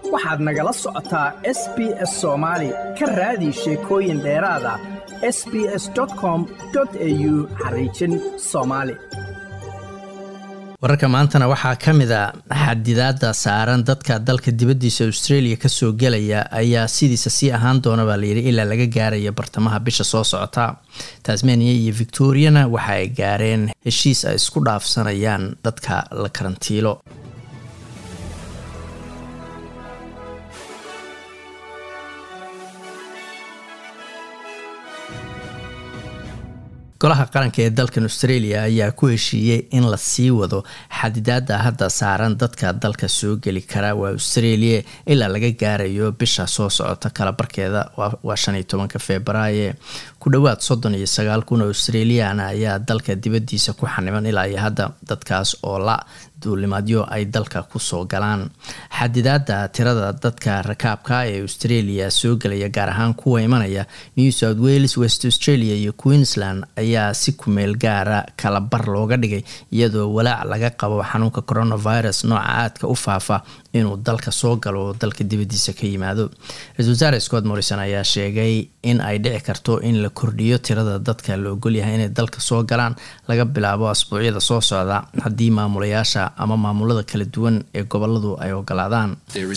waxaad nagala socotaa s b s soomaali ka raadi sheekooyin dheeraada s b s com au xariijin soomaali wararka maantana waxaa ka mid a xadidaada saaran dadka dalka dibaddiisa australia kasoo gelaya ayaa sidiisa sii ahaan doona baa layidhi ilaa laga gaaraya bartamaha bisha soo socota tasmania iyo victoriana waxa ay gaareen heshiis ay isku dhaafsanayaan dadka la karantiilo golaha qaranka ee dalkan australia ayaa ku heshiiyey in la sii wado xadidaada hadda saaran dadka dalka soo geli kara waa australia ilaa laga gaarayo bisha soo socota kala barkeeda waa shan iyo tobanka februaaye ku dhowaad soddon iyo sagaal kun oo australiana ayaa dalka dibaddiisa ku xaniban ilaa iyo hadda dadkaas oo la duulimaadyo ay dalka kusoo galaan xadidaada tirada dadka rakaabka ee australia soo gelaya gaar ahaan kuwa imanaya new south wales west australia iyo queensland ayaa si kumeel gaara kala bar looga dhigay iyadoo walaac laga qabo xanuunka coronavirus nooca aadka u faafa inuu dalka soo galo oo dalka dibadiisa ka yimaado ra-isul wasaare scott morrison ayaa sheegay in ay dhici karto in la kordhiyo tirada dadka la ogolyahay inay dalka soo galaan laga bilaabo asbuucyada soo socda haddii maamulayaasha ama maamulada kala duwan ee goboladu ay ogolaadaan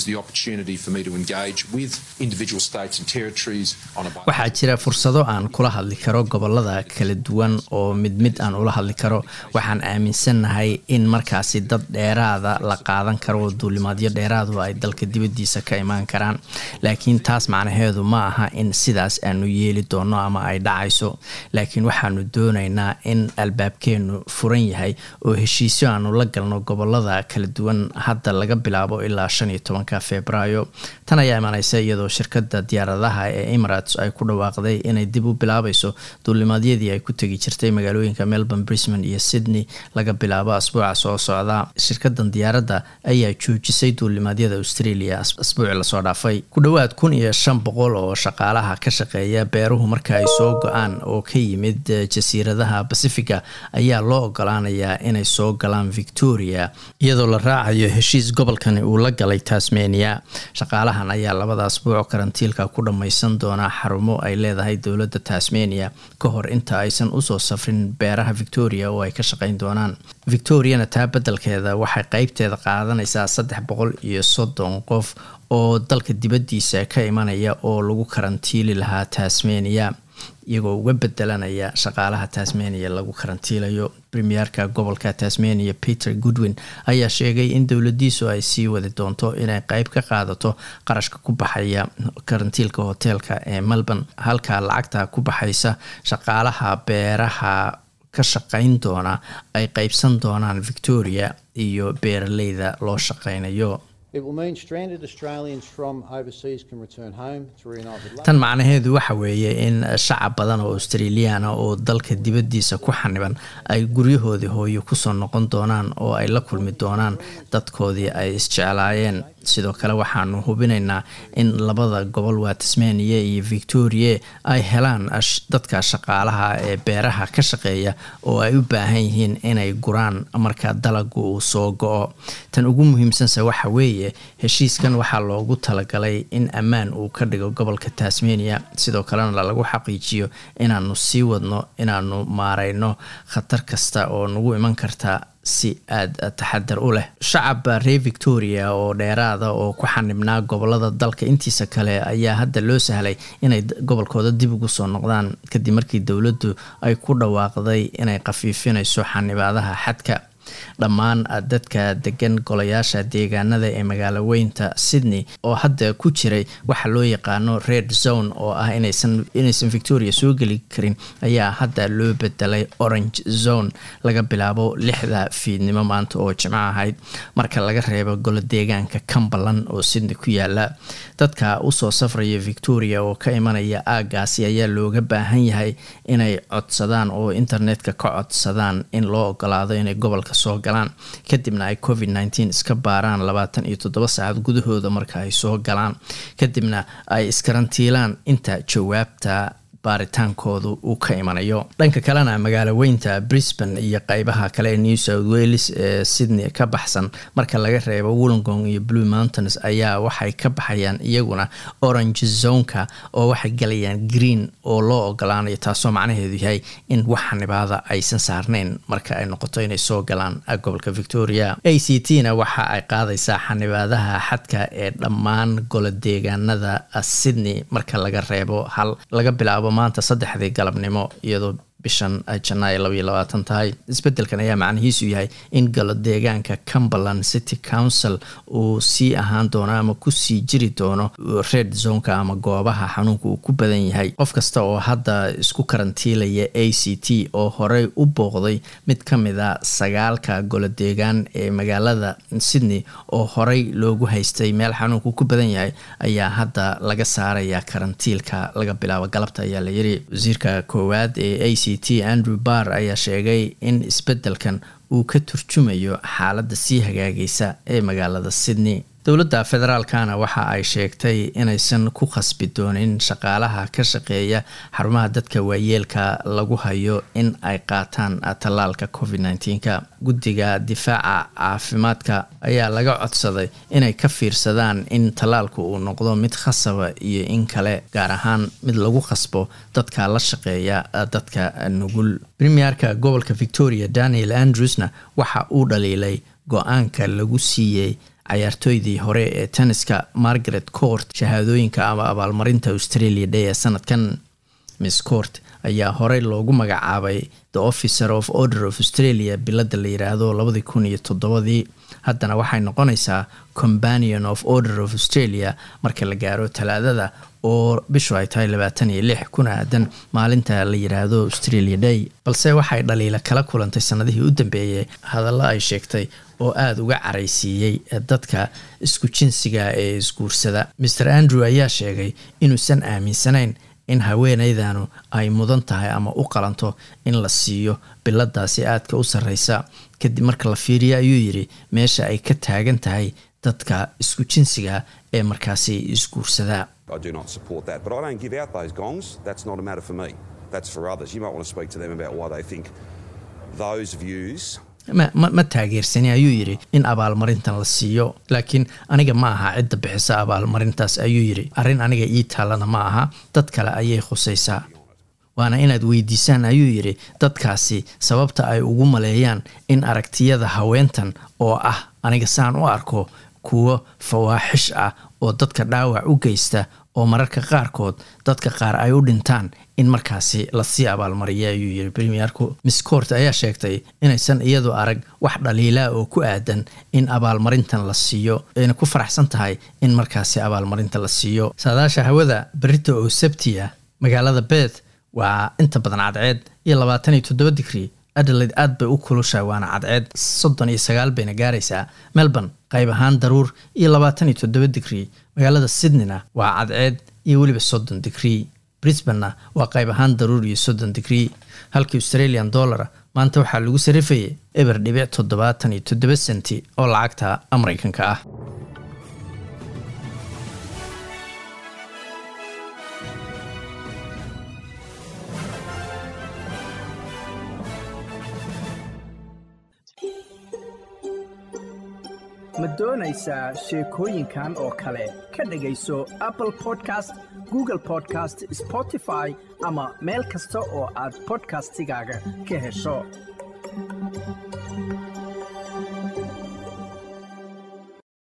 waxaa jira fursado aan kula hadli karo gobolada kala duwan oo mid mid aan ula hadli karo waxaan aaminsannahay in markaasi dad dheeraada la qaadan karo oo duulimaadyo dheeraadu ay dalka dibadiisa ka imaan karaan laakiin taas macnaheedu ma aha in sidaas aanu yeeli doono ama ay dhacayso laakiin waxaanu doonaynaa in albaabkeenu furan yahay oo heshiisyo aanu la galno gobolada kala duwan hadda laga bilaabo ilaa shan iyo tobanka februaayo tan ayaa imaneysa iyadoo shirkada diyaaradaha ee emirates ay ku dhawaaqday inay dib u bilaabayso duulimaadyadii ay ku tegi jirtay magaalooyinka melbourne brisbane iyo sydney laga bilaabo asbuuca soo socda shirkadan diyaaradda ayaa joojisay duulimaadyada australia asbuuci lasoo dhaafay ku dhowaad kun iyo shan boqol oo shaqaalaha ka shaqeeya beeruhu marka ay soo go-aan oo ka yimid jasiiradaha pacifica ayaa loo ogolaanayaa inay soo galaan victoria iyadoo la raacayo heshiis gobolkani uu la galay tasmania shaqaalahan ayaa labada asbuuc karantiilka ku dhammaysan doonaa xarumo ay leedahay dowladda tasmania ka hor inta aysan usoo safrin beeraha victoria oo ay ka shaqeyn doonaan victoriana taa beddelkeeda waxay qeybteeda qaadanaysaa saddex boqol iyo soddon qof oo dalka dibaddiisa ka imanaya oo lagu karantiili lahaa tasmania iyagoo uga bedelanaya shaqaalaha tasmania lagu karantiilayo premierka gobolka tasmania peter goodwin ayaa sheegay in dowladiisu ay sii wadi doonto inay qeyb ka qaadato qarashka ku baxaya karantiilka hoteelka ee melbourne halka lacagta ku baxaysa shaqaalaha beeraha ka shaqeyn doona ay qeybsan doonaan victoria iyo beeraleyda loo shaqeynayo tan macnaheedu waxa weeye in shacab badan oo australiana oo dalka dibaddiisa ku xaniban ay guryahoodii hooyo kusoo noqon doonaan oo ay la kulmi doonaan dadkoodii ay isjeclaayeen sidoo kale waxaanu hubinaynaa in labada gobol waa tasmania iyo victoria ay helaan dadka shaqaalaha ee beeraha ka shaqeeya oo ay u baahan yihiin inay guraan marka dalagu uu soo go-o tan ugu muhiimsanse waxa weeye heshiiskan waxaa loogu talagalay in ammaan uu ka dhigo gobolka tasmania sidoo kalena lagu xaqiijiyo inaanu sii wadno inaanu maareyno khatar kasta oo nagu iman karta si aada taxadar u leh shacab reer victoria oo dheeraada oo ku xanibnaa gobolada dalka intiisa kale ayaa hadda loo sahlay inay gobolkooda dib ugu soo noqdaan kadib markii dowladdu ay ku dhawaaqday inay khafiifinayso xanibaadaha xadka dhammaan dadka degan golayaasha deegaanada ee magaalo weynta sydney oo hadda ku jiray waxa loo yaqaano red zone oo ah inaysan inaysan victoria soo geli karin ayaa hadda loo bedelay orange zone laga bilaabo lixda fiidnimo maanta oo jimco ahayd marka laga reebo golo deegaanka cumberland oo sydney ku yaala dadka usoo safraya victoria oo ka imanaya aagaasi ayaa looga baahan yahay inay codsadaan oo internetka ka codsadaan in loo ogolaado inay gobolka soo galaan kadibna ay covid nteen iska baaraan labaatan iyo toddoba saacad gudahooda marka ay soo galaan kadibna ay iskarantiilaan inta jawaabta baaritaankoodu uu ka imanayo dhanka kalena magaalo weynta brisbane iyo qeybaha kale ee new south wales ee sydney ka baxsan marka laga reebo wollongong iyo blue mountains ayaa waxay ka baxayaan iyaguna orange zonka oo waxay galayaan green oo loo ogolaanayo taasoo macnaheedu yahay in wax xanibaada aysan saarnayn marka ay noqoto inay soo galaan gobolka victoria a c t na waxa ay qaadaysaa xanibaadaha xadka ee dhammaan golo deegaanada sydney marka laga reebo hal laga bilaabo maanta saddexdii galabnimo iyadoo bishan janaay labaiyo labaatan tahay isbedelkan ayaa macnihiisu yahay in galo deegaanka cumberland city council uu sii ahaan doono ama kusii jiri doono red zonka ama goobaha xanuunka uu ku badan yahay qof kasta oo hadda isku karantiilaya a c t oo horey u booqday mid ka mid a sagaalka golo deegaan ee magaalada sydney oo horey loogu haystay meel xanuunku ku badan yahay ayaa hadda laga saaraya karantiilka laga bilaabo galabta ayaa la yiri wasiirka koowaad ee a c t andrew barr ayaa sheegay in isbedelkan uu ka turjumayo xaaladda sii hagaagaysa ee magaalada sydney dowladda federaalkana waxa ay sheegtay inaysan ku khasbi doonin shaqaalaha ka shaqeeya xarumaha dadka waayeelka lagu hayo in ay qaataan tallaalka covid nneteen-ka guddiga difaaca caafimaadka ayaa laga codsaday inay ka fiirsadaan in tallaalku uu noqdo mid khasaba iyo in kale gaar ahaan mid lagu khasbo dadka la shaqeeya dadka nugul premierka gobolka victoria daniel andrewsna waxa uu dhaliilay go-aanka lagu siiyey cayaartooydii hore ee tenniska margaret court shahaadooyinka ama abaalmarinta australia day ee sanadkan miss court ayaa horey loogu magacaabay the officer of order of australia bilada la yiraahdo labadii kun iyo toddobadii haddana waxay noqonaysaa companion of order of australia marka la gaaro talaadada oo bishu ay tahay labaatan iyo lix kuna aadan maalinta la yiraahdo australia day balse waxay dhaliila kala kulantay sanadihii u dambeeyey hadallo ay sheegtay oo aada uga caraysiiyey dadka isku jinsiga ee isguursada maer andrew ayaa sheegay inuusan aaminsanayn in haweeneydanu ay mudan tahay ama u qalanto in la siiyo biladaasi aadka u sarreysa kadib marka la fiiriyo ayuu yidhi meesha ay ka taagan tahay dadka isku jinsiga ee markaasi isguursadaa ma taageersani ayuu yidhi in abaalmarintan la siiyo laakiin aniga ma aha cidda bixisa abaalmarintaas ayuu yidhi arrin aniga ii taallana ma aha dad kale ayay khusaysaa waana inaad weydiisaan ayuu yidhi dadkaasi sababta ay ugu maleeyaan in aragtiyada haweentan oo ah aniga saan u arko kuwo fawaaxish ah oo dadka dhaawac u geysta oo mararka qaarkood dadka qaar ay u dhintaan in markaasi lasii abaalmariya ayuu yiri premierku miss court ayaa sheegtay inaysan iyadu arag wax dhaliilaa oo ku aadan in abaalmarintan la siiyo ayna ku faraxsan tahay in markaasi abaalmarinta la siiyo saadaasha hawada berita oo sabtiya magaalada beeth waa inta badan cadceed iyo labaatan iyo toddoba digrii adelaide aad bay u kulushahay waana cadceed soddon iyo sagaal bayna gaaraysaa melbourne qayb ahaan daruur iyo labaatan iyo toddoba digrii magaalada sydneyna waa cadceed iyo weliba soddon digrii brisbanna waa qayb ahaan daruur iyo soddon digrii halkii australian dollara maanta waxaa lagu sarifayay eber dhibic toddobaatan iyo toddoba senti oo lacagta mareykanka ah ma doonaysaa sheekooyinkan oo kale ka dhegayso apple podcast google podcast spotify ama meel kasta oo aad bodkastigaaga ka hesho